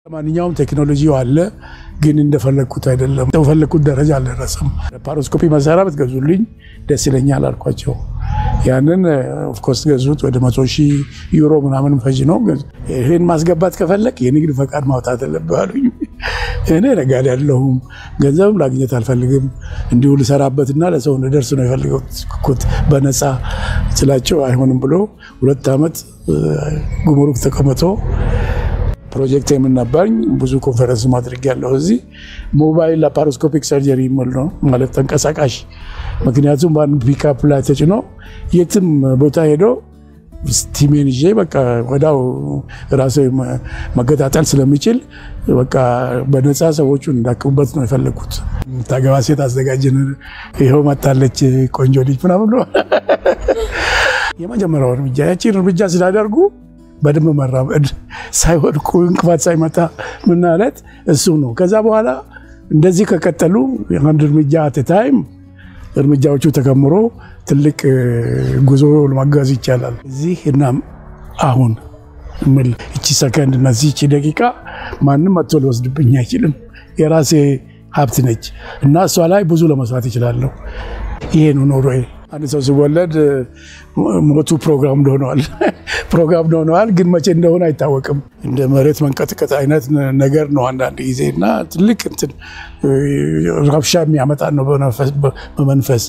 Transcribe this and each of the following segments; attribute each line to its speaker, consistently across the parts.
Speaker 1: ማንኛውም ቴክኖሎጂው አለ፣ ግን እንደፈለግኩት አይደለም። እንደፈለግኩት ደረጃ አልደረሰም። ፓሮስኮፒ መሳሪያ ብትገዙልኝ ደስ ይለኛል አልኳቸው። ያንን ኦፍኮርስ ገዙት። ወደ መቶ ሺህ ዩሮ ምናምን ፈጅ ነው። ይህን ማስገባት ከፈለግ የንግድ ፈቃድ ማውጣት አለብህ አሉኝ። እኔ ነጋዴ አይደለሁም፣ ገንዘብም ላግኘት አልፈልግም። እንዲሁ ልሰራበትና ለሰው እንደርስ ነው የፈለግኩት በነፃ ስላቸው አይሆንም ብሎ ሁለት ዓመት ጉምሩክ ተቀምጦ ፕሮጀክት የምናባኝ ብዙ ኮንፈረንስ ማድረግ ያለው እዚህ ሞባይል ላፓሮስኮፒክ ሰርጀሪ የሚል ነው ማለት ተንቀሳቃሽ። ምክንያቱም በአንድ ፒካፕ ላይ ተጭኖ የትም ቦታ ሄዶ ስቲሜን ይዤ በቃ ወዳው ራሴ መገጣጠል ስለሚችል በቃ በነፃ ሰዎቹን እንዳክሙበት ነው የፈለግኩት። ታገባ ሴት አዘጋጅን፣ ይኸው መጣለች ቆንጆ ልጅ ምናምን ነው የመጀመሪያው እርምጃ። ያቺን እርምጃ ስላደርጉ በደንብ መራመድ ሳይወድቁ እንቅፋት ሳይመጣ ምን ማለት እሱ ነው። ከዛ በኋላ እንደዚህ ከቀጠሉ አንድ እርምጃ አት ታይም እርምጃዎቹ ተከምሮ ትልቅ ጉዞ ለማጓዝ ይቻላል። እዚህ እና አሁን ምል እቺ ሰከንድ እና እቺ ደቂቃ ማንም መጥቶ ሊወስድብኝ አይችልም። የራሴ ሀብት ነች እና እሷ ላይ ብዙ ለመስራት ይችላለሁ። ይሄ ነው ኖሮዬ። አንድ ሰው ሲወለድ ሞቱ ፕሮግራም እንደሆነዋል ፕሮግራም እንደሆነዋል፣ ግን መቼ እንደሆነ አይታወቅም። እንደ መሬት መንቀጥቀጥ አይነት ነገር ነው አንዳንድ ጊዜ እና ትልቅ እንትን ረብሻ የሚያመጣ ነው በመንፈስ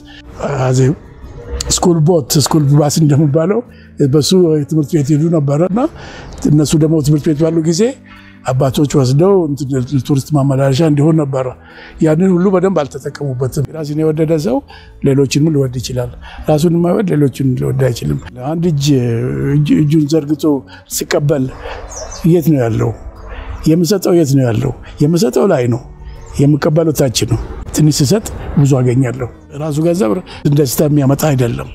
Speaker 1: ስኩል ቦት ስኩል ባስ እንደሚባለው በሱ ትምህርት ቤት ሄዱ ነበረ እና እነሱ ደግሞ ትምህርት ቤት ባሉ ጊዜ አባቶች ወስደው ቱሪስት ማመላለሻ እንዲሆን ነበረ። ያንን ሁሉ በደንብ አልተጠቀሙበትም። ራሱን የወደደ ሰው ሌሎችንም ሊወድ ይችላል። ራሱን የማይወድ ሌሎችን ሊወድ አይችልም። አንድ እጅ እጁን ዘርግቶ ሲቀበል የት ነው ያለው? የምሰጠው የት ነው ያለው? የምሰጠው ላይ ነው፣ የምቀበለው ታች ነው። ትንሽ ስሰጥ ብዙ አገኛለሁ። ራሱ ገንዘብ ደስታ የሚያመጣ አይደለም።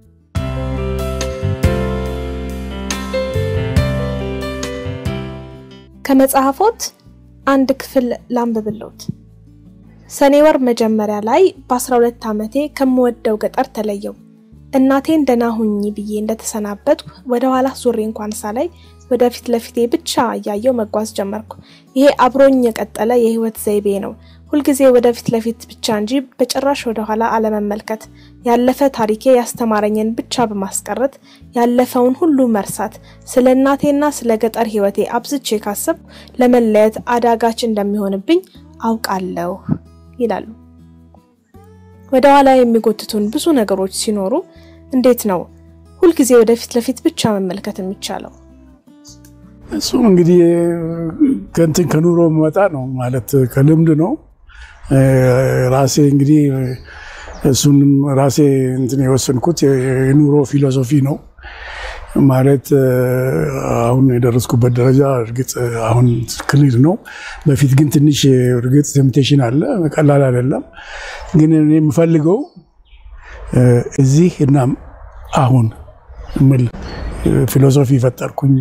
Speaker 2: ከመጽሐፎት አንድ ክፍል ላንብብልዎት። ሰኔ ወር መጀመሪያ ላይ በ12 ዓመቴ ከምወደው ገጠር ተለየው። እናቴን ደህና ሁኚ ብዬ እንደተሰናበትኩ ወደ ኋላ ዙሬ እንኳን ሳላይ ወደፊት ለፊቴ ብቻ እያየው መጓዝ ጀመርኩ። ይሄ አብሮኝ የቀጠለ የህይወት ዘይቤ ነው። ሁልጊዜ ወደፊት ለፊት ብቻ እንጂ በጭራሽ ወደኋላ አለመመልከት፣ ያለፈ ታሪኬ ያስተማረኝን ብቻ በማስቀረት ያለፈውን ሁሉ መርሳት፣ ስለ እናቴና ስለ ገጠር ህይወቴ አብዝቼ ካሰብኩ ለመለየት አዳጋች እንደሚሆንብኝ አውቃለሁ ይላሉ። ወደ ኋላ የሚጎትቱን ብዙ ነገሮች ሲኖሩ እንዴት ነው ሁልጊዜ ወደፊት ለፊት ብቻ መመልከት የሚቻለው?
Speaker 1: እሱም እንግዲህ ከንትን ከኑሮ መጣ ነው ማለት ከልምድ ነው። ራሴ እንግዲህ እሱንም ራሴ እንትን የወሰንኩት የኑሮ ፊሎሶፊ ነው ማለት አሁን የደረስኩበት ደረጃ እርግጥ አሁን ክሊር ነው። በፊት ግን ትንሽ እርግጥ ቴምፕቴሽን አለ፣ ቀላል አይደለም። ግን እኔ የምፈልገው እዚህ እና አሁን ምል ፊሎሶፊ ፈጠርኩኝ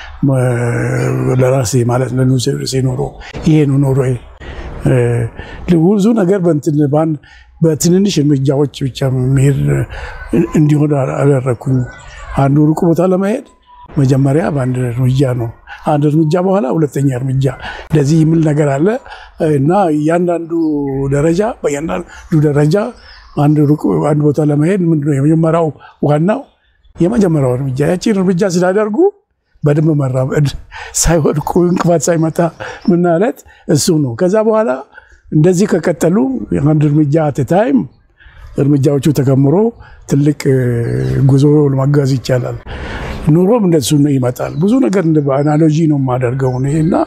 Speaker 1: ለራሴ ማለት ለኑሴ ኖሮ ይሄ ነው ኖሮዬ። ብዙ ነገር በትንንሽ እርምጃዎች ብቻ መሄድ እንዲሆን አደረግኩኝ። አንዱ ሩቅ ቦታ ለመሄድ መጀመሪያ በአንድ እርምጃ ነው። አንድ እርምጃ በኋላ ሁለተኛ እርምጃ እንደዚህ የሚል ነገር አለ እና እያንዳንዱ ደረጃ በእያንዳንዱ ደረጃ አንድ ሩቅ አንድ ቦታ ለመሄድ ምንድነው የመጀመሪያው ዋናው የመጀመሪያው እርምጃ ያቺን እርምጃ ስላደርጉ በደንብ መራመድ ሳይወድቁ እንቅፋት ሳይመጣ ምን ማለት እሱ ነው። ከዛ በኋላ እንደዚህ ከቀጠሉ አንድ እርምጃ አት ታይም እርምጃዎቹ ተከምሮ ትልቅ ጉዞ ለማጓዝ ይቻላል። ኑሮም እንደሱ ይመጣል። ብዙ ነገር በአናሎጂ ነው የማደርገው እና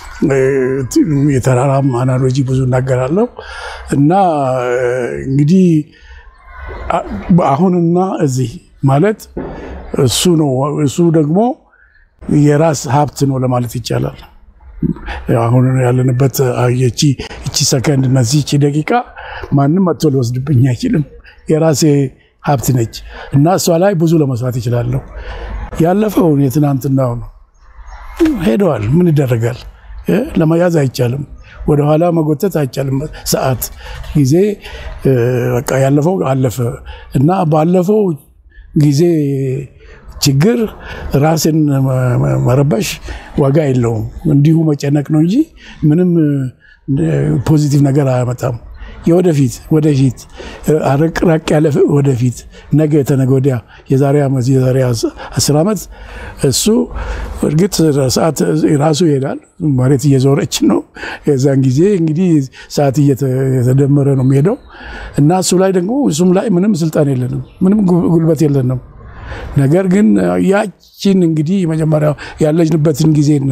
Speaker 1: የተራራም አናሎጂ ብዙ እናገራለሁ እና እንግዲህ አሁንና እዚህ ማለት እሱ ነው። እሱ ደግሞ የራስ ሀብት ነው ለማለት ይቻላል። አሁን ያለንበት እቺ ሰከንድ እና እቺ ደቂቃ ማንም መጥቶ ሊወስድብኝ አይችልም። የራሴ ሀብት ነች እና እሷ ላይ ብዙ ለመስራት ይችላለሁ። ያለፈውን የትናንትናው ነው ሄደዋል። ምን ይደረጋል? ለመያዝ አይቻልም። ወደኋላ መጎተት አይቻልም። ሰዓት ጊዜ በቃ ያለፈው አለፈ እና ባለፈው ጊዜ ችግር ራስን መረበሽ ዋጋ የለውም። እንዲሁ መጨነቅ ነው እንጂ ምንም ፖዚቲቭ ነገር አያመጣም። የወደፊት ወደፊት ራቅ ያለ ወደፊት ነገ የተነገ ወዲያ የዛሬ ዓመት የዛሬ አስር ዓመት እሱ እርግጥ ሰዓት ራሱ ይሄዳል። መሬት እየዞረች ነው። የዛን ጊዜ እንግዲህ ሰዓት እየተደመረ ነው የሚሄደው እና እሱ ላይ ደግሞ እሱም ላይ ምንም ስልጣን የለንም፣ ምንም ጉልበት የለንም። ነገር ግን ያችን እንግዲህ መጀመሪያ ያለችንበትን ጊዜና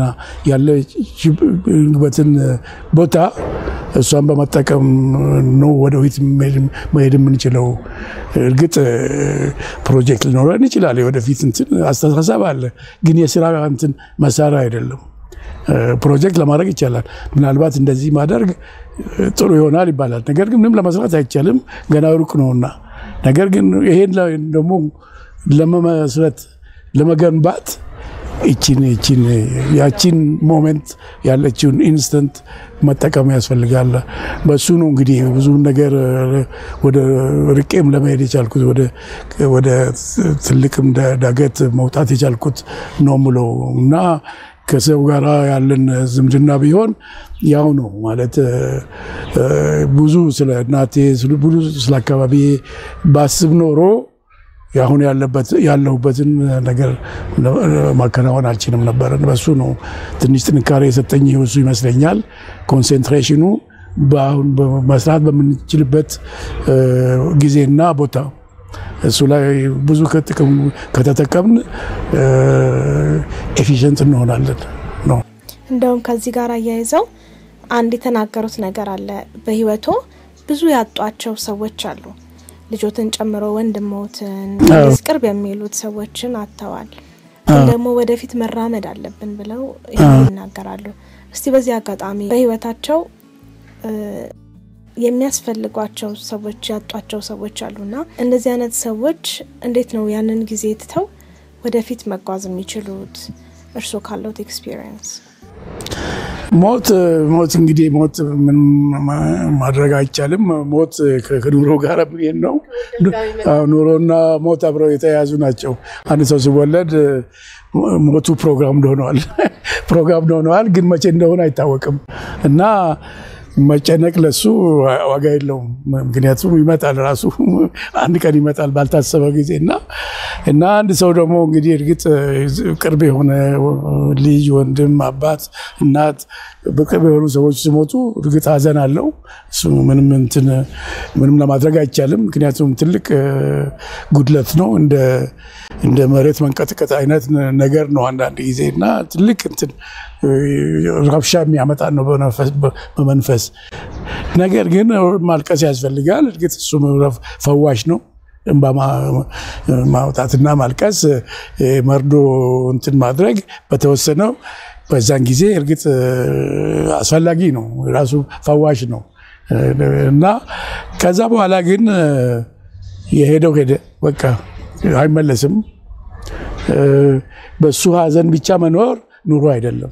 Speaker 1: ያለችበትን ቦታ እሷን በመጠቀም ነው ወደፊት መሄድ የምንችለው። እርግጥ ፕሮጀክት ሊኖረን ይችላል፣ የወደፊት እንትን አስተሳሰብ አለ፣ ግን የስራ እንትን መሳሪያ አይደለም። ፕሮጀክት ለማድረግ ይቻላል። ምናልባት እንደዚህ ማደርግ ጥሩ ይሆናል ይባላል። ነገር ግን ምንም ለመስራት አይቻልም፣ ገና ሩቅ ነውና። ነገር ግን ይሄን ደግሞ ለመመስረት ለመገንባት ይችን ይችን ያችን ሞሜንት ያለችውን ኢንስተንት መጠቀም ያስፈልጋል። በሱ ነው እንግዲህ ብዙ ነገር ወደ ርቄም ለመሄድ የቻልኩት ወደ ትልቅም ዳገት መውጣት የቻልኩት ነው ምለው እና ከሰው ጋር ያለን ዝምድና ቢሆን ያው ነው ማለት ብዙ ስለ እናቴ ብዙ ስለ አካባቢ ባስብ ኖሮ አሁን ያለሁበትን ነገር ማከናወን አልችልም ነበር። በሱ ነው ትንሽ ጥንካሬ የሰጠኝ እሱ ይመስለኛል። ኮንሴንትሬሽኑ በአሁን መስራት በምንችልበት ጊዜና ቦታ እሱ ላይ ብዙ ከተጠቀምን ኤፊሽንት እንሆናለን ነው።
Speaker 2: እንደውም ከዚህ ጋር አያይዘው አንድ የተናገሩት ነገር አለ። በህይወቶ ብዙ ያጧቸው ሰዎች አሉ ልጆትን ጨምሮ ወንድሞትን ቅርብ የሚሉት ሰዎችን አጥተዋል። ግን ደግሞ ወደፊት መራመድ አለብን ብለው ይናገራሉ። እስቲ በዚህ አጋጣሚ በህይወታቸው የሚያስፈልጓቸው ሰዎች ያጧቸው ሰዎች አሉና እነዚህ አይነት ሰዎች እንዴት ነው ያንን ጊዜ ትተው ወደፊት መጓዝ የሚችሉት? እርስዎ ካለውት ኤክስፒሪየንስ
Speaker 1: ሞት ሞት እንግዲህ ሞት ምን ማድረግ አይቻልም። ሞት ከኑሮ ጋር የሚሄድ ነው። ኑሮና ሞት አብረው የተያያዙ ናቸው። አንድ ሰው ሲወለድ ሞቱ ፕሮግራም ሆነዋል ፕሮግራም ሆነዋል፣ ግን መቼ እንደሆነ አይታወቅም እና መጨነቅ ለሱ ዋጋ የለውም። ምክንያቱም ይመጣል ራሱ አንድ ቀን ይመጣል ባልታሰበ ጊዜ እና እና አንድ ሰው ደግሞ እንግዲህ እርግጥ ቅርብ የሆነ ልጅ፣ ወንድም፣ አባት፣ እናት በቅርብ የሆኑ ሰዎች ሲሞቱ እርግጥ ሐዘን አለው። እሱ ምንም እንትን ምንም ለማድረግ አይቻልም። ምክንያቱም ትልቅ ጉድለት ነው። እንደ እንደ መሬት መንቀጥቀጥ አይነት ነገር ነው አንዳንድ ጊዜ እና ትልቅ እንትን ረብሻ የሚያመጣ ነው በመንፈስ ነገር ግን ማልቀስ ያስፈልጋል። እርግጥ እሱ ፈዋሽ ነው። እንባ ማውጣትና ማልቀስ መርዶ እንትን ማድረግ በተወሰነው በዛን ጊዜ እርግጥ አስፈላጊ ነው፣ ራሱ ፈዋሽ ነው እና ከዛ በኋላ ግን የሄደው ሄደ፣ በቃ አይመለስም። በሱ ሀዘን ብቻ መኖር ኑሮ አይደለም።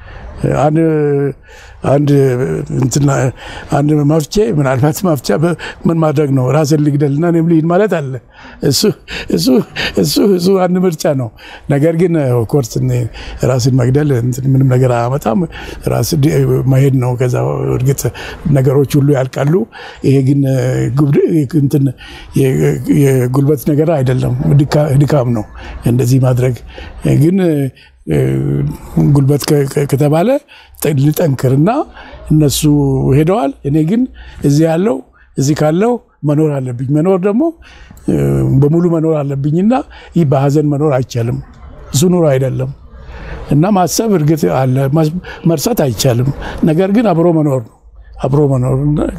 Speaker 1: አንድ አንድ መፍቼ ምናልባት መፍቻ ምን ማድረግ ነው? ራስን ልግደልና እኔም ልሂድ ማለት አለ። እሱ አንድ ምርጫ ነው። ነገር ግን ኮርስ ራስን መግደል ምንም ነገር አያመጣም። ራስ መሄድ ነው። ከዛ እርግጥ ነገሮች ሁሉ ያልቃሉ። ይሄ ግን እንትን የጉልበት ነገር አይደለም፣ ድካም ነው እንደዚህ ማድረግ ግን ጉልበት ከተባለ ልጠንክርና እነሱ ሄደዋል። እኔ ግን እዚህ ያለው እዚህ ካለው መኖር አለብኝ። መኖር ደግሞ በሙሉ መኖር አለብኝና ይህ በሀዘን መኖር አይቻልም። እሱ ኑሮ አይደለም እና ማሰብ እርግጥ አለ፣ መርሳት አይቻልም። ነገር ግን አብሮ መኖር ነው አብሮ መኖር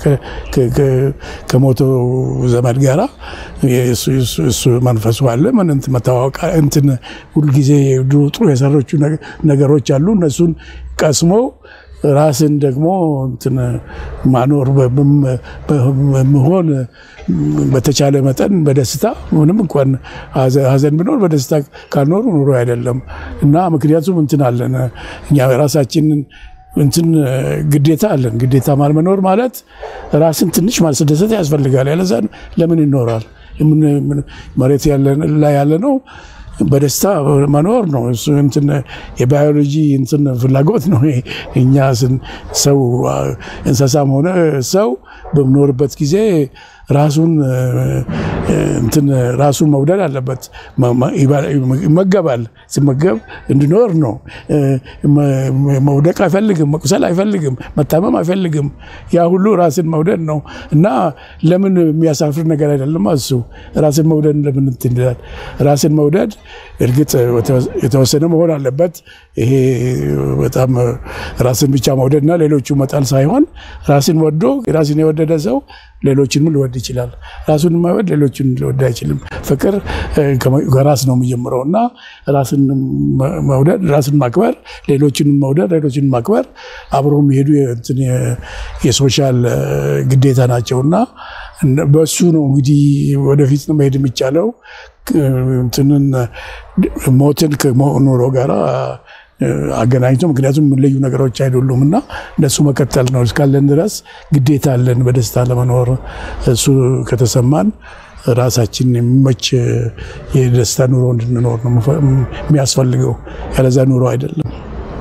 Speaker 1: ከሞቶ ዘመድ ጋራ እሱ መንፈሱ አለ። ምን መተዋወቅ እንትን ሁልጊዜ ጥሩ የሰሮቹ ነገሮች አሉ። እነሱን ቀስሞ ራስን ደግሞ እንትን ማኖር መሆን በተቻለ መጠን በደስታ ምንም እንኳን ሀዘን ቢኖር በደስታ ካልኖሩ ኑሮ አይደለም እና ምክንያቱም እንትን አለን እኛ ራሳችንን እንትን ግዴታ አለን። ግዴታ ማልመኖር ማለት ራስን ትንሽ ማስደሰት ያስፈልጋል። ያለዛ ለምን ይኖራል? መሬት ላይ ያለ ነው በደስታ መኖር ነው። እሱ እንትን የባዮሎጂ እንትን ፍላጎት ነው። እኛ ሰው እንስሳም ሆነ ሰው በምኖርበት ጊዜ ራሱን እንትን ራሱን መውደድ አለበት። ይመገባል። ሲመገብ እንዲኖር ነው። መውደቅ አይፈልግም፣ መቁሰል አይፈልግም፣ መታመም አይፈልግም። ያ ሁሉ ራስን መውደድ ነው እና ለምን የሚያሳፍር ነገር አይደለም። እሱ ራስን መውደድ ለምን እንትን ይላል? ራስን መውደድ እርግጥ የተወሰነ መሆን አለበት። ይሄ በጣም ራስን ብቻ መውደድና ሌሎቹ መጣል ሳይሆን ራስን ወዶ ራስን የወደደ ሰው ሌሎችንም ሊወድ ይችላል። ራሱን የማይወድ ሌሎችን ሊወድ አይችልም። ፍቅር ከራስ ነው የሚጀምረው እና ራስን መውደድ፣ ራስን ማክበር፣ ሌሎችን መውደድ፣ ሌሎችን ማክበር አብሮ የሚሄዱ የሶሻል ግዴታ ናቸው እና በሱ ነው እንግዲህ ወደፊት መሄድ የሚቻለው እንትንን ሞትን ከኑሮ ጋር አገናኝቶ ምክንያቱም ልዩ ነገሮች አይደሉም እና እነሱ መከተል ነው። እስካለን ድረስ ግዴታ አለን በደስታ ለመኖር። እሱ ከተሰማን ራሳችን የሚመች የደስታ ኑሮ እንድንኖር ነው የሚያስፈልገው። ያለዛ ኑሮ አይደለም።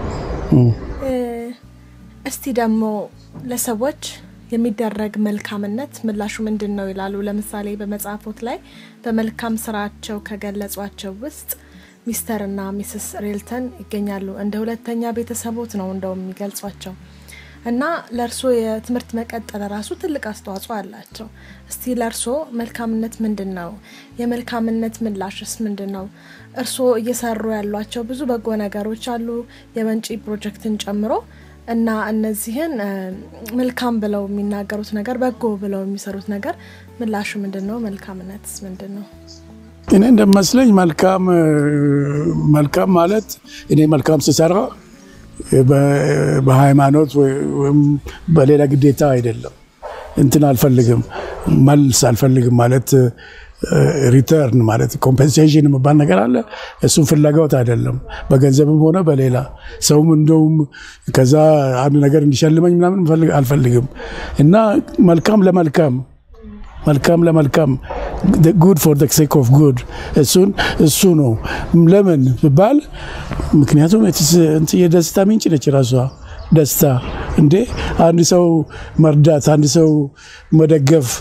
Speaker 2: እስቲ ደግሞ ለሰዎች የሚደረግ መልካምነት ምላሹ ምንድን ነው ይላሉ። ለምሳሌ በመጽሐፎት ላይ በመልካም ስራቸው ከገለጿቸው ውስጥ ሚስተር እና ሚስስ ሬልተን ይገኛሉ። እንደ ሁለተኛ ቤተሰቦት ነው እንደውም የሚገልጿቸው እና ለእርሶ የትምህርት መቀጠል ራሱ ትልቅ አስተዋጽኦ አላቸው። እስቲ ለእርሶ መልካምነት ምንድን ነው? የመልካምነት ምላሽስ ምንድን ነው? እርሶ እየሰሩ ያሏቸው ብዙ በጎ ነገሮች አሉ፣ የወንጪ ፕሮጀክትን ጨምሮ እና እነዚህን መልካም ብለው የሚናገሩት ነገር በጎ ብለው የሚሰሩት ነገር ምላሹ ምንድን ነው? መልካምነትስ ምንድን ነው?
Speaker 1: እኔ እንደመስለኝ መልካም መልካም ማለት እኔ መልካም ስሰራ በሃይማኖት ወይም በሌላ ግዴታ አይደለም። እንትን አልፈልግም፣ መልስ አልፈልግም ማለት ሪተርን ማለት ኮምፐንሴሽን የሚባል ነገር አለ። እሱም ፍላጎት አይደለም፣ በገንዘብም ሆነ በሌላ ሰውም እንደውም ከዛ አንድ ነገር እንዲሸልመኝ ምናምን አልፈልግም እና መልካም ለመልካም መልካም ለመልካም ጉድ ፎር ዘ ሴክ ኦፍ ጉድ እሱን እሱ ነው። ለምን ብባል ምክንያቱም የደስታ ምንጭ ነች ራሷ ደስታ። እንዴ አንድ ሰው መርዳት፣ አንድ ሰው መደገፍ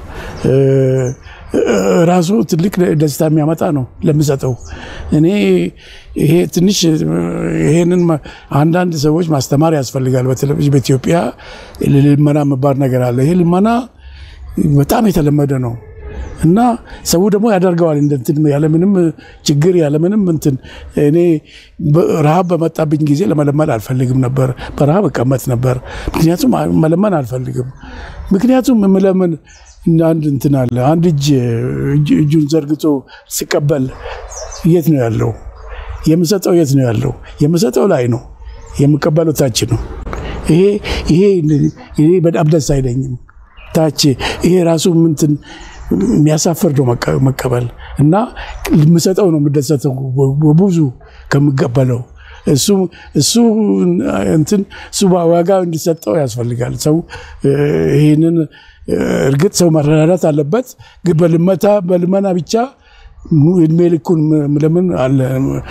Speaker 1: ራሱ ትልቅ ደስታ የሚያመጣ ነው ለምሰጠው። እኔ ይሄ ትንሽ ይሄንን አንዳንድ ሰዎች ማስተማር ያስፈልጋል። በተለይ በኢትዮጵያ ልመና የሚባል ነገር አለ። ይሄ ልመና በጣም የተለመደ ነው እና ሰው ደግሞ ያደርገዋል እንትን ያለምንም ችግር ያለምንም እንትን። እኔ ረሃብ በመጣብኝ ጊዜ ለመለመን አልፈልግም ነበር፣ በረሃብ እቀመጥ ነበር። ምክንያቱም መለመን አልፈልግም። ምክንያቱም የምለምን አንድ እንትን አለ። አንድ እጅ እጁን ዘርግቶ ሲቀበል የት ነው ያለው? የምሰጠው የት ነው ያለው? የምሰጠው ላይ ነው፣ የምቀበለው ታች ነው። ይሄ ይሄ በጣም ደስ አይለኝም። ታች ይሄ ራሱ ምንትን የሚያሳፍር ነው መቀበል እና የምሰጠው ነው የምደሰተው በብዙ ከምቀበለው እሱ እሱ እንትን እሱ ዋጋ እንዲሰጠው ያስፈልጋል። ሰው ይህንን እርግጥ ሰው መረዳዳት አለበት፣ ግን በልመታ በልመና ብቻ እድሜ ልኩን ለምን አለ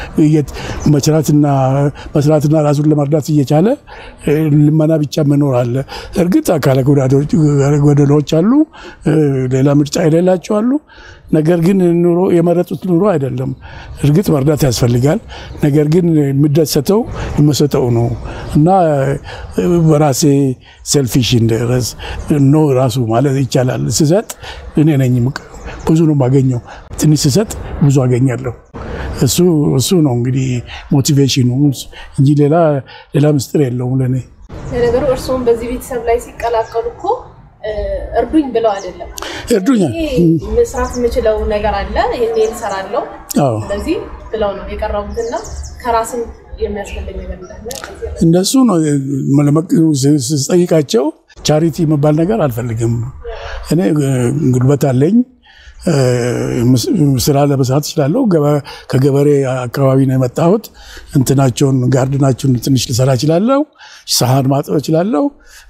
Speaker 1: መስራትና መስራትና ራሱን ለመርዳት እየቻለ ልመና ብቻ መኖር አለ። እርግጥ አካለ ጎደሎች አሉ፣ ሌላ ምርጫ የሌላቸው አሉ። ነገር ግን ኑሮ የመረጡት ኑሮ አይደለም። እርግጥ መርዳት ያስፈልጋል። ነገር ግን የምደሰተው የምሰጠው ነው እና በራሴ ሴልፊሽ እንደረስ ኖ ራሱ ማለት ይቻላል። ስሰጥ እኔ ነኝ ብዙ ነው የማገኘው። ትንሽ ስሰጥ ብዙ አገኛለሁ። እሱ እሱ ነው እንግዲህ ሞቲቬሽኑ እንጂ ሌላ ሌላ ምስጢር የለውም ለእኔ።
Speaker 3: ለነገሩ እርስዎም በዚህ ቤተሰብ ላይ ሲቀላቀሉ እኮ እርዱኝ ብለው አይደለም።
Speaker 1: እርዱኛ
Speaker 3: መስራት የምችለው ነገር አለ ይህን እሰራለሁ ስለዚህ ብለው ነው የቀረቡትና ከራስም የሚያስፈልግ ነገር እንዳለ
Speaker 1: እንደሱ ነው ስጠይቃቸው ቻሪቲ የሚባል ነገር አልፈልግም። እኔ ጉልበት አለኝ ስራ ለመስራት እችላለሁ። ከገበሬ አካባቢ ነው የመጣሁት። እንትናቸውን ጋርድናቸውን ትንሽ ልሰራ እችላለሁ። ሰሃን ማጠብ እችላለሁ።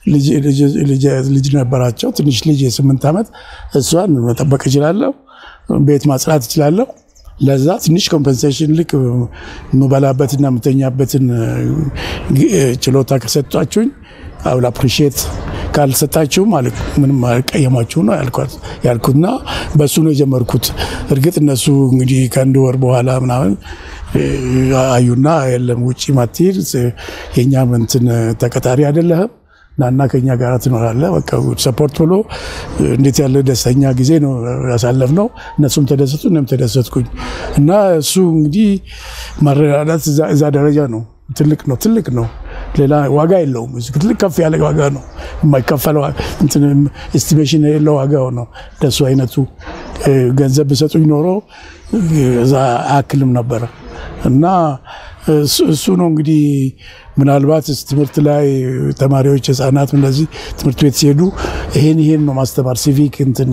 Speaker 1: ልጅ ነበራቸው፣ ትንሽ ልጅ የስምንት ዓመት እሷን መጠበቅ እችላለሁ። ቤት ማጽዳት እችላለሁ። ለዛ ትንሽ ኮምፐንሴሽን ልክ የምበላበትና የምተኛበትን ችሎታ ከሰጧችሁኝ አውል አፕሪሺየት ካልሰጣችሁ ማለት ምንም አልቀየማችሁ ነው ያልኩትና በሱ ነው የጀመርኩት። እርግጥ እነሱ እንግዲህ ከአንድ ወር በኋላ ምናምን አዩና የለም ውጭ ማትሄድ የእኛም እንትን ተቀጣሪ አይደለህም ናና ከኛ ጋር ትኖራለህ። በቃ ሰፖርት ብሎ እንዴት ያለ ደስተኛ ጊዜ ነው ያሳለፍነው። እነሱም ተደሰቱ፣ እኔም ተደሰትኩኝ እና እሱ እንግዲህ ማረዳዳት እዛ ደረጃ ነው። ትልቅ ነው፣ ትልቅ ነው። ሌላ ዋጋ የለውም። ትልቅ ከፍ ያለ ዋጋ ነው። የማይከፈለው ኤስቲሜሽን የሌለው ዋጋው ነው። እንደሱ አይነቱ ገንዘብ ብሰጡኝ ኖሮ እዛ አያክልም ነበረ እና እሱ ነው እንግዲህ ምናልባት ትምህርት ላይ ተማሪዎች ህጻናት እንደዚህ ትምህርት ቤት ሲሄዱ ይሄን ይሄን ነው ማስተማር ሲቪክ እንትን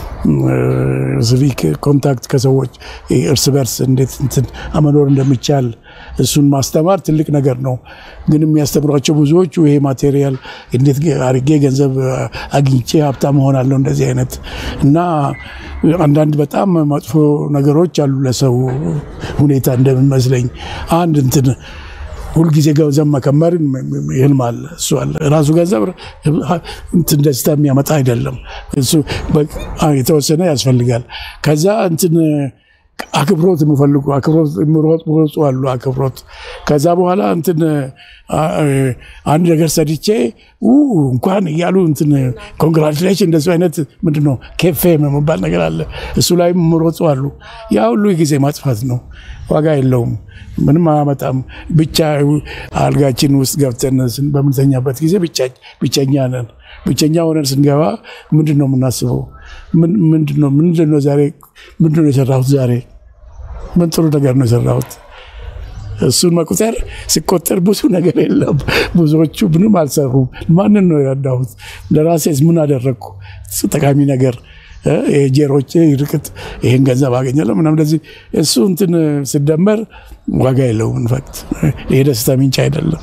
Speaker 1: ሲቪክ ኮንታክት ከሰዎች እርስ በርስ እንዴት እንትን መኖር እንደሚቻል እሱን ማስተማር ትልቅ ነገር ነው። ግን የሚያስተምሯቸው ብዙዎቹ ይሄ ማቴሪያል እንዴት አድርጌ ገንዘብ አግኝቼ ሀብታም እሆናለሁ እንደዚህ አይነት እና አንዳንድ በጣም መጥፎ ነገሮች አሉ ለሰው ሁኔታ እንደሚመስለኝ አንድ እንትን ሁልጊዜ ገንዘብ መከመር ህልም አለ። እሱ አለ ራሱ ገንዘብ እንትን ደስታ የሚያመጣ አይደለም። እሱ የተወሰነ ያስፈልጋል። ከዛ እንትን አክብሮት የሚፈልጉ አክብሮት የሚሮጡ አሉ። አክብሮት ከዛ በኋላ እንትን አንድ ነገር ሰድቼ እንኳን እያሉ እንትን ኮንግራቹሌሽን እንደሱ አይነት ምንድን ነው ኬፌ የሚባል ነገር አለ። እሱ ላይ የሚሮጡ አሉ። ያ ሁሉ ጊዜ ማጥፋት ነው። ዋጋ የለውም። ምንም አያመጣም። ብቻ አልጋችን ውስጥ ገብተን በምንተኛበት ጊዜ ብቸኛ ነን። ብቸኛ ሆነን ስንገባ ምንድን ነው የምናስበው? ምንድን ነው ዛሬ ምንድን ነው የሰራሁት? ዛሬ ምን ጥሩ ነገር ነው የሰራሁት? እሱን መቁጠር ሲቆጠር ብዙ ነገር የለም። ብዙዎቹ ምንም አልሰሩም። ማንን ነው የረዳሁት? ለራሴስ ምን አደረግኩ? ጠቃሚ ነገር ጄሮቼ ይርቅት ይሄን ገንዘብ አገኛለሁ ምናምን እንደዚህ እሱ እንትን ስደመር ዋጋ የለውም። ኢንፋክት ይሄ ደስታ ምንጭ አይደለም።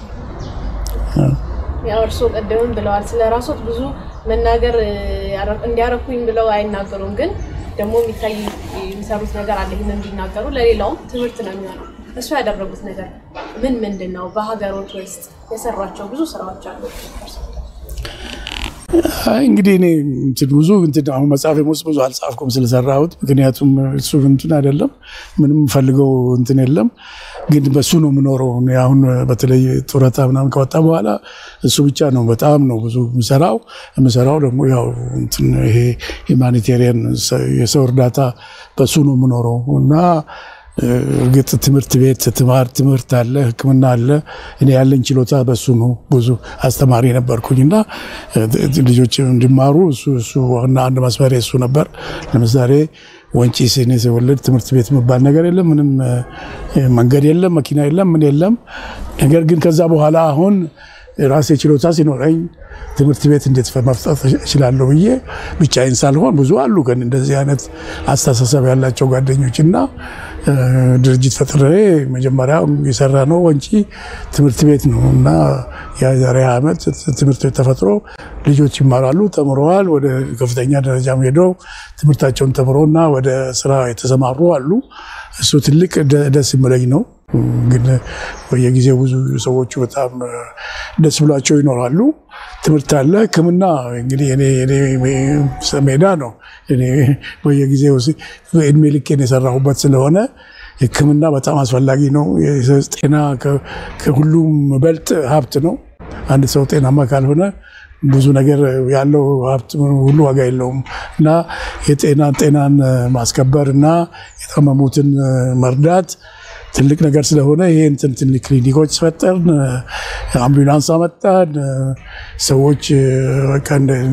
Speaker 3: ያው እርስዎ ቀደምም ብለዋል ስለ ራሶት ብዙ መናገር እንዲያረኩኝ ብለው አይናገሩም፣ ግን ደግሞ የሚታይ የሚሰሩት ነገር አለ። ይህን እንዲናገሩ ለሌላውም ትምህርት ነው የሚሆነው። እሱ ያደረጉት ነገር ምን ምንድን ነው? በሀገሮች ውስጥ የሰሯቸው ብዙ ስራዎች አሉ።
Speaker 1: እንግዲህ እኔ ብዙ አሁን መጽሐፍ ውስጥ ብዙ አልጻፍኩም ስለሰራሁት፣ ምክንያቱም እሱ እንትን አይደለም ምንም ፈልገው እንትን የለም። ግን በሱ ነው የምኖረው። አሁን በተለይ ጡረታ ምናምን ከወጣ በኋላ እሱ ብቻ ነው በጣም ነው ብዙ የምሰራው። የምሰራው ደግሞ ያው እንትን ይሄ ሂማኒቴሪያን የሰው እርዳታ በሱ ነው የምኖረው እና እርግጥ ትምህርት ቤት ትማር ትምህርት አለ፣ ሕክምና አለ። እኔ ያለኝ ችሎታ በሱ ነው። ብዙ አስተማሪ ነበርኩኝ እና ልጆች እንዲማሩ እሱ ዋና አንድ መስመር እሱ ነበር። ለምሳሌ ወንጪ እኔ ስወለድ ትምህርት ቤት የሚባል ነገር የለም፣ ምንም መንገድ የለም፣ መኪና የለም፣ ምን የለም። ነገር ግን ከዛ በኋላ አሁን ራሴ ችሎታ ሲኖረኝ ትምህርት ቤት እንዴት መፍጠር እችላለሁ ብዬ ብቻዬን ሳልሆን ብዙ አሉ ግን እንደዚህ አይነት አስተሳሰብ ያላቸው ጓደኞች እና ድርጅት ፈጥሬ መጀመሪያ የሰራ ነው ወንጪ ትምህርት ቤት ነው እና የዛሬ ዓመት ትምህርት ቤት ተፈጥሮ ልጆች ይማራሉ፣ ተምረዋል። ወደ ከፍተኛ ደረጃም ሄደው ትምህርታቸውን ተምረውና ወደ ስራ የተሰማሩ አሉ። እሱ ትልቅ ደስ የሚለኝ ነው። ግን በየጊዜው ብዙ ሰዎቹ በጣም ደስ ብሏቸው ይኖራሉ። ትምህርት አለ። ሕክምና እንግዲህ ሜዳ ነው። በየጊዜው እድሜ ልኬን የሰራሁበት ስለሆነ ሕክምና በጣም አስፈላጊ ነው። ጤና ከሁሉም በልጥ ሀብት ነው። አንድ ሰው ጤናማ ካልሆነ ብዙ ነገር ያለው ሀብት ሁሉ ዋጋ የለውም እና የጤና ጤናን ማስከበር እና የታመሙትን መርዳት ትልቅ ነገር ስለሆነ ይሄ እንትን ትልቅ ክሊኒኮች ፈጠርን፣ አምቡላንስ አመጣን። ሰዎች በቃ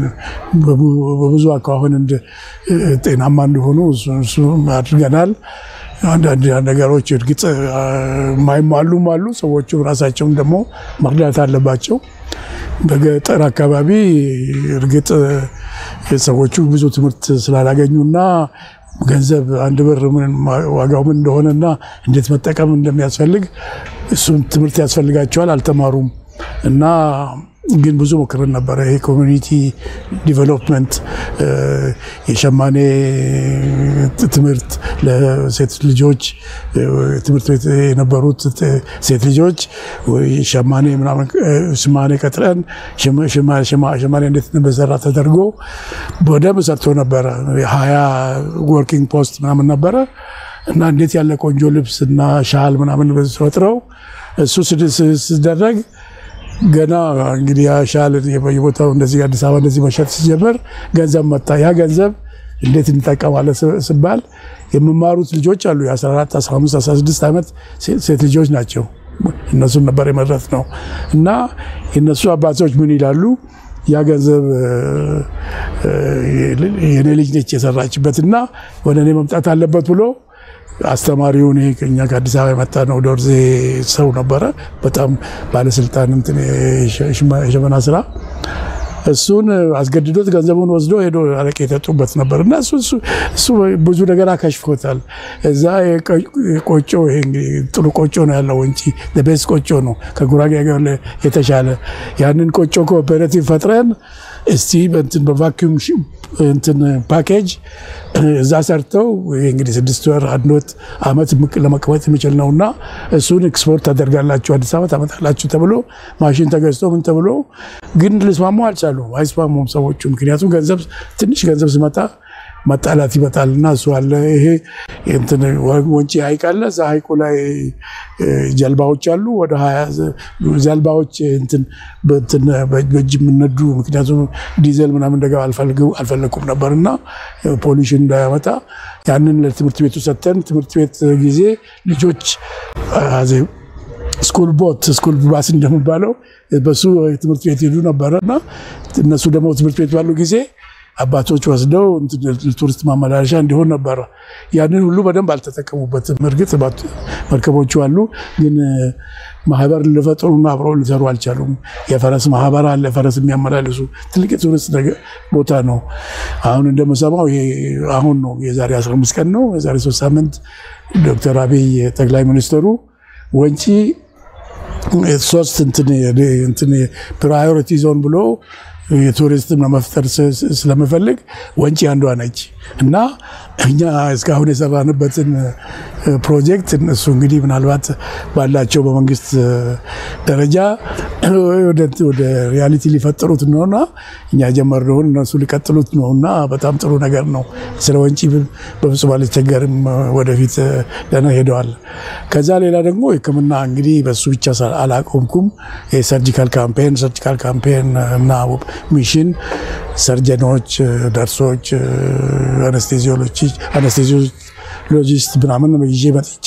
Speaker 1: በብዙ አኳኋን ጤናማ እንዲሆኑ እሱ አድርገናል። አንዳንድ ነገሮች እርግጥ የማይሟሉም አሉ። ሰዎቹ ራሳቸውን ደግሞ መርዳት አለባቸው። በገጠር አካባቢ እርግጥ ሰዎቹ ብዙ ትምህርት ስላላገኙና ገንዘብ አንድ ብር ዋጋው ምን እንደሆነና እንዴት መጠቀም እንደሚያስፈልግ እሱን ትምህርት ያስፈልጋቸዋል። አልተማሩም እና ግን ብዙ ሞክረን ነበረ። ይሄ ኮሚኒቲ ዲቨሎፕመንት የሸማኔ ትምህርት ለሴት ልጆች ትምህርት ቤት የነበሩት ሴት ልጆች ሸማኔ ምናምን ሸማኔ ቀጥረን ሸማኔ እንዴት እንደሰራ ተደርጎ በደንብ ሰርቶ ነበረ። ሀያ ወርኪንግ ፖስት ምናምን ነበረ እና እንዴት ያለ ቆንጆ ልብስ እና ሻል ምናምን ፈጥረው እሱ ሲደረግ ገና እንግዲህ ሻል በየቦታው እንደዚህ አዲስ አበባ እንደዚህ መሸጥ ሲጀመር ገንዘብ መጣ። ያ ገንዘብ እንዴት እንጠቀማለን ስባል የሚማሩት ልጆች አሉ የ14፣ 15፣ 16 ዓመት ሴት ልጆች ናቸው። እነሱን ነበር የመረት ነው እና የነሱ አባቶች ምን ይላሉ? ያ ገንዘብ የኔ ልጅ ነች የሰራችበት እና ወደ እኔ መምጣት አለበት ብሎ አስተማሪውን ይሄ ከኛ ከአዲስ አበባ የመጣ ነው ዶርዜ ሰው ነበረ። በጣም ባለስልጣን እንትን የሸመና ስራ እሱን አስገድዶት ገንዘቡን ወስዶ ሄዶ አረቄ የጠጡበት ነበር እና እሱ ብዙ ነገር አከሽፎታል። እዛ ቆጮ ጥሩ ቆጮ ነው ያለው ወንጪ ቤስ ቆጮ ነው ከጉራጌ ሀገር የተሻለ ያንን ቆጮ ኮኦፐሬቲቭ ፈጥረን እስቲ እንትን በቫኪዩም እንትን ፓኬጅ እዛ ሰርተው ይሄ እንግዲህ ስድስት ወር አንድ ወጥ አመት ለመቀመጥ የሚችል ነው እና እሱን ኤክስፖርት ታደርጋላችሁ አዲስ አበባ ታመጣላችሁ ተብሎ ማሽን ተገዝቶ ምን ተብሎ ግን ልስማሙ አልቻሉም። አይስማሙም ሰዎቹ። ምክንያቱም ገንዘብ ትንሽ ገንዘብ ሲመጣ መጣላት ይመጣል እና እሱ አለ። ይሄ እንትን ወንጪ ሀይቅ አለ። እዛ ሀይቁ ላይ ጀልባዎች አሉ። ወደ ሀያ ጀልባዎች እንትን በእጅ የምነዱ ምክንያቱም ዲዘል ምናምን እንደገባ አልፈለኩም ነበር እና ፖሊሽን እንዳያመጣ ያንን ለትምህርት ቤቱ ሰጥተን ትምህርት ቤት ጊዜ ልጆች ስኩል ቦት ስኩል ባስ እንደሚባለው በሱ ትምህርት ቤት ሄዱ ነበረ እና እነሱ ደግሞ ትምህርት ቤት ባሉ ጊዜ አባቶች ወስደው ቱሪስት ማመላለሻ እንዲሆን ነበረ። ያንን ሁሉ በደንብ አልተጠቀሙበትም። እርግጥ መርከቦቹ አሉ፣ ግን ማህበር ሊፈጥሩና አብረው ሊሰሩ አልቻሉም። የፈረስ ማህበር አለ፣ ፈረስ የሚያመላልሱ ትልቅ የቱሪስት ቦታ ነው። አሁን እንደምሰማው አሁን ነው የዛሬ 15 ቀን ነው የዛሬ ሶስት ሳምንት ዶክተር አብይ ጠቅላይ ሚኒስትሩ ወንጪ ሶስት እንትን ፕራዮሪቲ ዞን ብሎ የቱሪስትም ለመፍጠር ስለምፈልግ ወንጪ አንዷ ነች እና እኛ እስካሁን የሰራንበትን ፕሮጀክት እነሱ እንግዲህ ምናልባት ባላቸው በመንግስት ደረጃ ወደ ሪያሊቲ ሊፈጥሩት ነውና እኛ ጀመርነውን እነሱ ሊቀጥሉት ነው እና በጣም ጥሩ ነገር ነው። ስለ ወንጪ በፍጹም አልቸገርም። ወደፊት ደህና ሄደዋል። ከዛ ሌላ ደግሞ ሕክምና እንግዲህ በሱ ብቻ አላቆምኩም። የሰርጂካል ካምፔን ሰርጂካል ካምፔን እና ሚሽን ሰርጀኖች፣ ነርሶች፣ አነስቴዚዮሎጂስት ምናምን ይዤ መጥቼ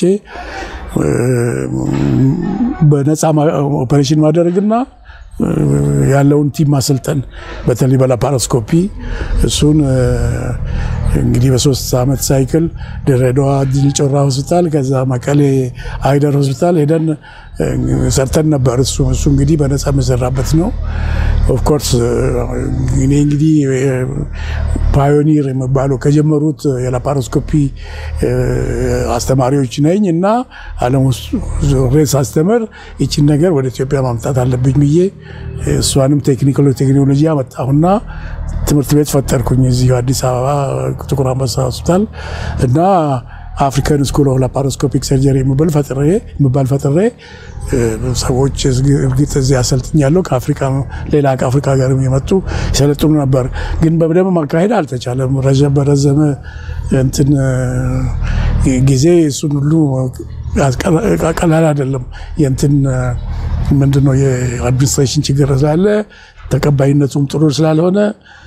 Speaker 1: በነፃ ኦፐሬሽን ማድረግና ያለውን ቲም ማሰልጠን በተለይ በላፓሮስኮፒ እሱን እንግዲህ በሶስት ዓመት ሳይክል ድሬዳዋ ድል ጮራ ሆስፒታል፣ ከዛ መቀሌ አይደር ሆስፒታል ሄደን ሰርተን ነበር። እሱ እሱ እንግዲህ በነፃ የምሰራበት ነው። ኦፍኮርስ እኔ እንግዲህ ፓዮኒር የሚባለው ከጀመሩት የላፓሮስኮፒ አስተማሪዎች ነኝ እና ዓለም ውስጥ ዞሬ ሳስተምር ይችን ነገር ወደ ኢትዮጵያ ማምጣት አለብኝ ብዬ እሷንም ቴክኒካል ቴክኖሎጂ አመጣሁና ትምህርት ቤት ፈጠርኩኝ እዚሁ አዲስ አበባ ጥቁር አንበሳ ሆስፒታል እና አፍሪካን ስኩል ኦፍ ላፓሮስኮፒክ ሰርጀሪ የሚባል ፈጥሬ የሚባል ፈጥሬ ሰዎች እርግጥ እዚህ አሰልጥኛለሁ። ከአፍሪካ ሌላ ከአፍሪካ ሀገር የመጡ ይሰለጥኑ ነበር፣ ግን በደንብ ማካሄድ አልተቻለም። በረዘመ እንትን ጊዜ እሱን ሁሉ ቀላል አይደለም። የእንትን ምንድነው የአድሚኒስትሬሽን ችግር ስላለ ተቀባይነቱም ጥሩ ስላልሆነ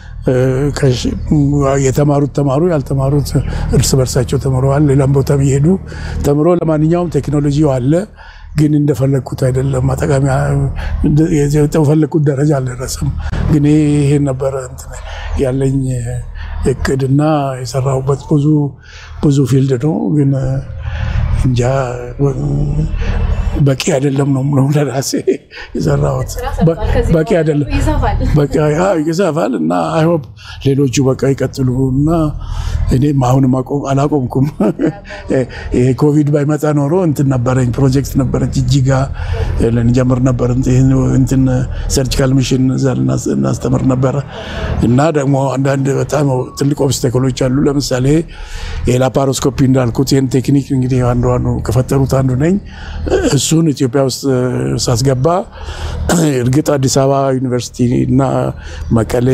Speaker 1: የተማሩት ተማሩ፣ ያልተማሩት እርስ በርሳቸው ተምረዋል። ሌላም ቦታ እየሄዱ ተምሮ ለማንኛውም ቴክኖሎጂው አለ፣ ግን እንደፈለግኩት አይደለም። ማጠቃሚያ የፈለግኩት ደረጃ አልደረሰም። ግን ይሄን ነበረ ያለኝ እቅድና የሰራሁበት ብዙ ብዙ ፊልድ ነው። ግን እንጃ በቂ አይደለም ነው ነው ለራሴ የሰራሁት በቂ አይደለም።
Speaker 3: ይሰፋል።
Speaker 1: በቃ ያ ይሰፋል እና አይሆፕ ሌሎቹ በቃ ይቀጥሉ እና እኔም አሁንም አቆም አላቆምኩም። ይሄ ኮቪድ ባይመጣ ኖሮ እንትን ነበረኝ ፕሮጀክት ነበረች እጅጋ ልንጀምር ነበር እንትን ሰርጂካል ሚሽን እዛ ልናስ- እናስተምር ነበረ እና ደግሞ አንዳንድ በጣም ትልቅ ኦብስታክሎች አሉ። ለምሳሌ የላፓሮስኮፒ እንዳልኩት ይህን ቴክኒክ እንግዲህ አንዱ አንዱ ከፈጠሩት አንዱ ነኝ። እሱን ኢትዮጵያ ውስጥ ሳስገባ እርግጥ አዲስ አበባ ዩኒቨርሲቲ እና መቀሌ፣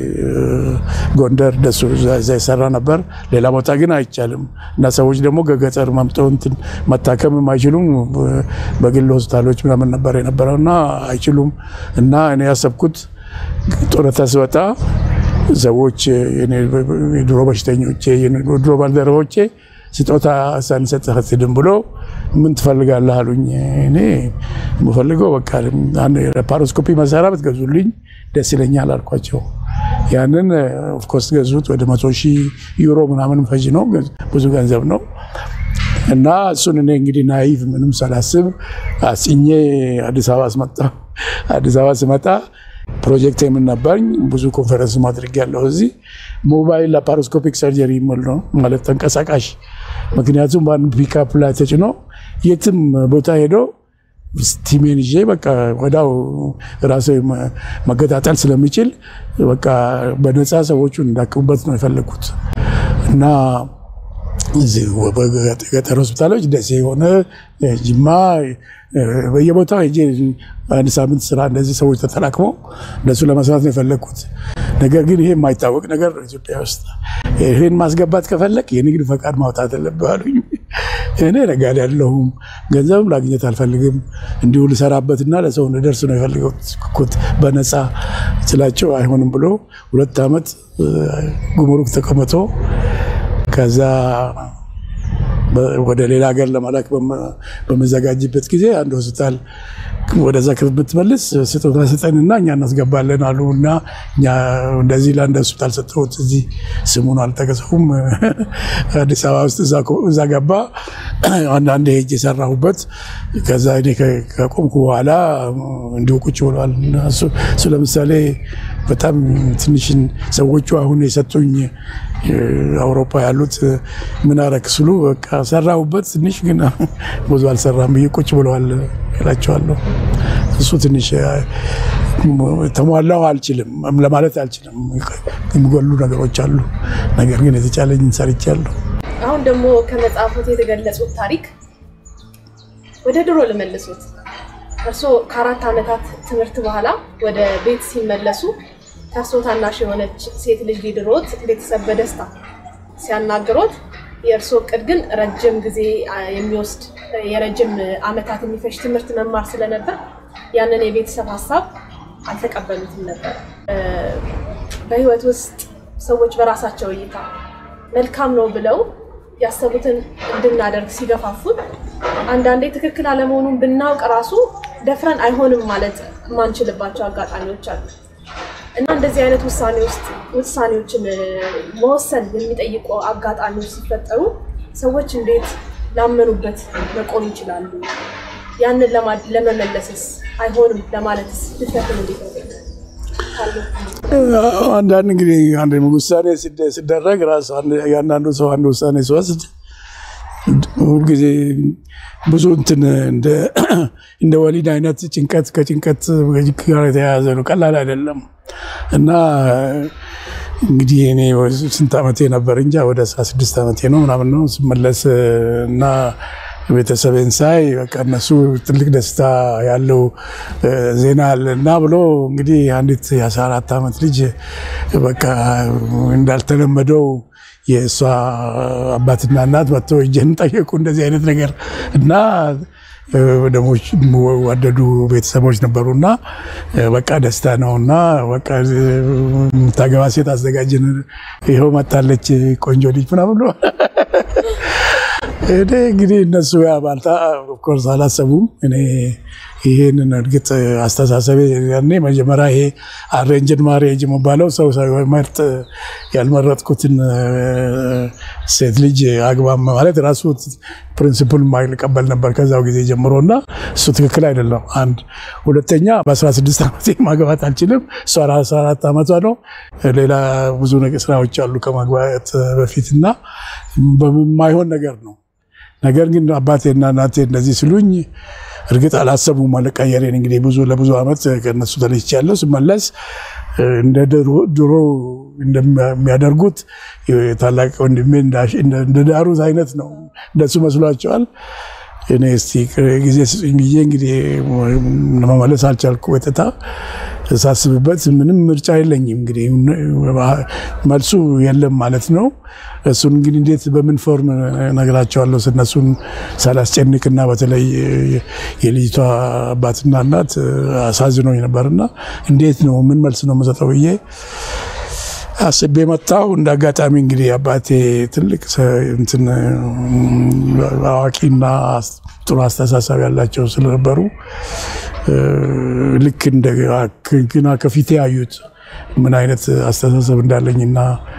Speaker 1: ጎንደር ደሱ እዛ ይሰራ ነበር። ሌላ ቦታ ግን አይቻልም እና ሰዎች ደግሞ ከገጠር መምጠው እንትን መታከምም አይችሉም። በግል ሆስፒታሎች ምናምን ነበር የነበረው እና አይችሉም እና እኔ ያሰብኩት ጡረታ ስወጣ ሰዎች የኔ የድሮ በሽተኞቼ የድሮ ባልደረቦቼ ስጦታ ሳንሰጥህ አትሄድም ብሎ ምን ትፈልጋለህ አሉኝ። እኔ የምፈልገው በቃ ላፓሮስኮፒ መሳሪያ ብትገዙልኝ ደስ ይለኛል አልኳቸው። ያንን ኦፍኮርስ ገዙት። ወደ መቶ ሺህ ዩሮ ምናምን ፈጅ ነው፣ ብዙ ገንዘብ ነው። እና እሱን እኔ እንግዲህ ናይቭ ምንም ሳላስብ አስኜ አዲስ አበባ ስመጣ አዲስ አበባ ስመጣ ፕሮጀክት የምን ነበርኝ ብዙ ኮንፈረንስ ማድረግ ያለው እዚህ ሞባይል ላፓሮስኮፒክ ሰርጀሪ የሚል ነው ማለት ተንቀሳቃሽ። ምክንያቱም በአንድ ፒካፕ ላይ ተጭኖ የትም ቦታ ሄዶ ስቲሜን ይዤ በቃ ወዳው ራሴ መገጣጠል ስለሚችል በቃ በነፃ ሰዎቹን እንዳክሙበት ነው የፈለግኩት እና እዚህ ገጠር ሆስፒታሎች ደሴ የሆነ ጅማ በየቦታው ሄጄ አንድ ሳምንት ስራ እንደዚህ ሰዎች ተጠላቅመው እንደሱ ለመስራት ነው የፈለግኩት። ነገር ግን ይሄ የማይታወቅ ነገር ነው ኢትዮጵያ ውስጥ። ይህን ማስገባት ከፈለግ የንግድ ፈቃድ ማውጣት አለብህ አሉኝ። እኔ ነጋዴ አይደለሁም፣ ገንዘብም ላግኘት አልፈልግም፣ እንዲሁ ልሰራበትና ለሰው እንድደርስ ነው የፈለግኩት በነፃ ስላቸው አይሆንም ብሎ ሁለት ዓመት ጉምሩክ ተቀምጦ ከዛ ወደ ሌላ ሀገር ለመላክ በመዘጋጅበት ጊዜ አንድ ሆስፒታል ወደዛ ብትመልስ ስጦታ ስጠንና እኛ እናስገባለን አሉ እና እኛ እንደዚህ ለአንድ ሆስፒታል ሰጠሁት። እዚህ ስሙን አልጠቀሰውም። አዲስ አበባ ውስጥ እዛ ገባ። አንዳንድ ሄጅ የሰራሁበት ከዛ እኔ ከቆምኩ በኋላ እንዲሁ ቁጭ ብሏል። እሱ ለምሳሌ በጣም ትንሽን ሰዎቹ አሁን የሰጡኝ አውሮፓ ያሉት ምን አረክ ስሉ በቃ ሰራሁበት ትንሽ ግን ብዙ አልሰራም ብዬ ቁጭ ብለዋል እላቸዋለሁ። እሱ ትንሽ ተሟላው አልችልም ለማለት አልችልም። የሚጎሉ ነገሮች አሉ። ነገር ግን የተቻለኝ ሰርቻለሁ።
Speaker 3: አሁን ደግሞ ከመጽሐፎት የተገለጹት ታሪክ ወደ ድሮ ልመልሱት። እርስዎ ከአራት ዓመታት ትምህርት በኋላ ወደ ቤት ሲመለሱ ከእርስዎ ታናሽ የሆነች ሴት ልጅ ሊድሮት ቤተሰብ በደስታ ሲያናግሮት የእርስዎ እቅድ ግን ረጅም ጊዜ የሚወስድ የረጅም ዓመታት የሚፈጅ ትምህርት መማር ስለነበር ያንን የቤተሰብ ሀሳብ አልተቀበሉትም ነበር። በህይወት ውስጥ ሰዎች በራሳቸው እይታ መልካም ነው ብለው ያሰቡትን እንድናደርግ ሲገፋፉን አንዳንዴ ትክክል አለመሆኑን ብናውቅ ራሱ ደፍረን አይሆንም ማለት የማንችልባቸው አጋጣሚዎች አሉ እና እንደዚህ አይነት ውሳኔ ውስጥ ውሳኔዎችን መወሰን የሚጠይቁ አጋጣሚዎች ሲፈጠሩ ሰዎች እንዴት ላመኑበት መቆም ይችላሉ? ያንን ለመመለስስ አይሆንም ለማለትስ ድፍረትን እንዴት ነው?
Speaker 1: አንዳንድ እንግዲህ አንድ ውሳኔ ሲደረግ ራሱ የአንዳንዱ ሰው አንድ ውሳኔ ሲወስድ ሁልጊዜ ብዙ እንትን እንደ ወሊድ አይነት ጭንቀት ከጭንቀት ጋር የተያያዘ ነው። ቀላል አይደለም እና እንግዲህ እኔ ስንት ዓመቴ ነበር እንጃ ወደ አስራ ስድስት ዓመቴ ነው ምናምን ነው ስመለስ እና ቤተሰቤን ሳይ በቃ እነሱ ትልቅ ደስታ ያለው ዜና አለ እና ብሎ እንግዲህ አንዲት የአስራ አራት ዓመት ልጅ በቃ እንዳልተለመደው የእሷ አባትና እናት መጥተው እጄን ጠየቁ። እንደዚህ አይነት ነገር እና ደግሞ ወደዱ ቤተሰቦች ነበሩና በቃ ደስታ ነው እና በቃ የምታገባ ሴት አዘጋጅን፣ ይኸው መጣለች ቆንጆ ልጅ ምናምን ብሎ እኔ እንግዲህ እነሱ ባልታ ኦፍኮርስ አላሰቡም። እኔ ይህንን እርግጥ አስተሳሰቤ ያኔ መጀመሪያ ይሄ አሬንጅድ ማሬጅ የሚባለው ሰው ሳይመርጥ ያልመረጥኩትን ሴት ልጅ አግባም ማለት ራሱ ፕሪንሲፕል ማይቀበል ነበር ከዛው ጊዜ ጀምሮ እና እሱ ትክክል አይደለም። አንድ ሁለተኛ በ16 ዓመቴ ማግባት አልችልም። እሷ 14 ዓመቷ ነው። ሌላ ብዙ ስራዎች አሉ ከማግባት በፊት እና በማይሆን ነገር ነው። ነገር ግን አባቴና እናቴ እንደዚህ ስሉኝ እርግጥ አላሰቡም አለቀየሬን። እንግዲህ ብዙ ለብዙ ዓመት ከእነሱ ተለይቻለሁ። ስመለስ እንደ ድሮ እንደሚያደርጉት ታላቅ ወንድሜ እንደ ዳሩት አይነት ነው። እንደሱ መስሏቸዋል። እኔ እስቲ ጊዜ ስጡኝ ብዬ እንግዲህ መመለስ አልቻልኩ። ወጥታ ሳስብበት ምንም ምርጫ የለኝም። እንግዲህ መልሱ የለም ማለት ነው። እሱን እንግዲህ እንዴት በምን ፎርም ነግራቸዋለሁ እነሱን ሳላስጨንቅና በተለይ የልጅቷ አባትና እናት አሳዝኖኝ ነበርና እንዴት ነው ምን መልስ ነው የምሰጠው ብዬ አስቤ መጣሁ። እንደ አጋጣሚ እንግዲህ አባቴ ትልቅ እንትን አዋቂና ጥሩ አስተሳሰብ ያላቸው ስለነበሩ ልክ እንደ ግና ከፊቴ ያዩት ምን አይነት አስተሳሰብ እንዳለኝና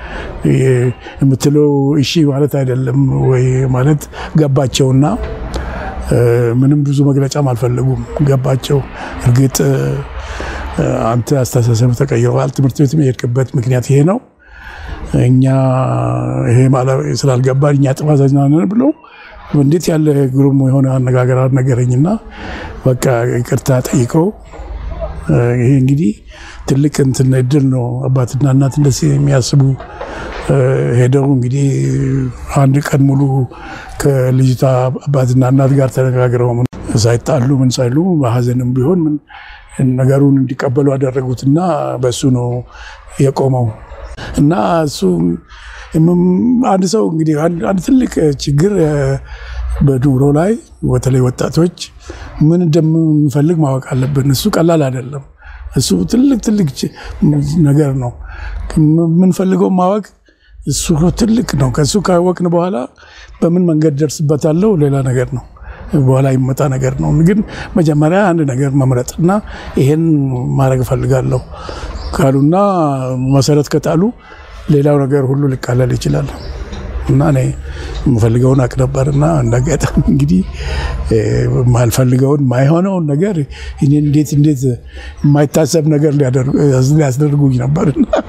Speaker 1: የምትለው እሺ ማለት አይደለም ወይ ማለት ገባቸውና ምንም ብዙ መግለጫም አልፈለጉም። ገባቸው። እርግጥ አንተ አስተሳሰብ ተቀይረዋል፣ ትምህርት ቤት የሄድክበት ምክንያት ይሄ ነው፣ እኛ ይሄ ስላልገባን እኛ ጥፋተኛ ነን ብሎ እንዴት ያለ ግሩም የሆነ አነጋገር ነገረኝና በቃ ይቅርታ ጠይቀው ይሄ እንግዲህ ትልቅ እንትን እድል ነው። አባትና እናት እንደዚህ የሚያስቡ ሄደው እንግዲህ አንድ ቀን ሙሉ ከልጅቷ አባትና እናት ጋር ተነጋግረው ሳይጣሉ ምን ሳይሉ በሀዘንም ቢሆን ነገሩን እንዲቀበሉ አደረጉትና በእሱ ነው የቆመው እና እሱ አንድ ሰው እንግዲህ አንድ ትልቅ ችግር በኑሮ ላይ በተለይ ወጣቶች ምን እንደምንፈልግ ማወቅ አለብን። እሱ ቀላል አይደለም። እሱ ትልቅ ትልቅ ነገር ነው። የምንፈልገው ማወቅ እሱ ትልቅ ነው። ከእሱ ካወቅን በኋላ በምን መንገድ ደርስበታለው ሌላ ነገር ነው። በኋላ ይመጣ ነገር ነው። ግን መጀመሪያ አንድ ነገር መምረጥ እና ይሄን ማድረግ እፈልጋለሁ ካሉና መሰረት ከጣሉ ሌላው ነገር ሁሉ ሊቃለል ይችላል። እና እኔ የምፈልገውን አቅ ነበር እና እንዳጋጣሚ እንግዲህ የማልፈልገውን የማይሆነውን ነገር እኔ እንዴት እንዴት የማይታሰብ ነገር ሊያስደርጉኝ ነበር።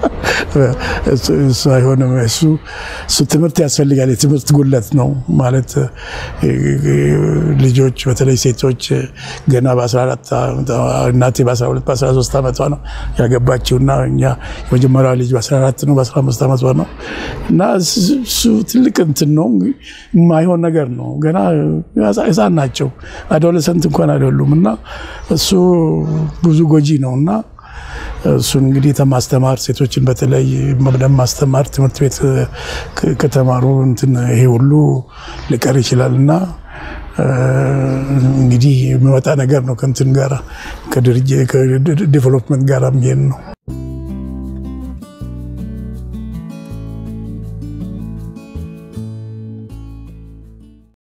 Speaker 1: እሱ አይሆንም። እሱ እሱ ትምህርት ያስፈልጋል። የትምህርት ጉለት ነው ማለት ልጆች በተለይ ሴቶች ገና በ14 እናቴ በ12 በ13 ዓመቷ ነው ያገባችው እና እኛ የመጀመሪያ ልጅ በ14 ነው በ15 ዓመቷ ነው እና እሱ ትልቅ እንትን ነው የማይሆን ነገር ነው። ገና ህፃን ናቸው፣ አዶለሰንት እንኳን አይደሉም እና እሱ ብዙ ጎጂ ነው እና እሱን እንግዲህ ተማስተማር ሴቶችን በተለይ መብደም ማስተማር ትምህርት ቤት ከተማሩ እንትን ይሄ ሁሉ ሊቀር ይችላል እና እንግዲህ የሚወጣ ነገር ነው ከእንትን ጋራ ከዲቨሎፕመንት ጋራ የሚሄድ ነው።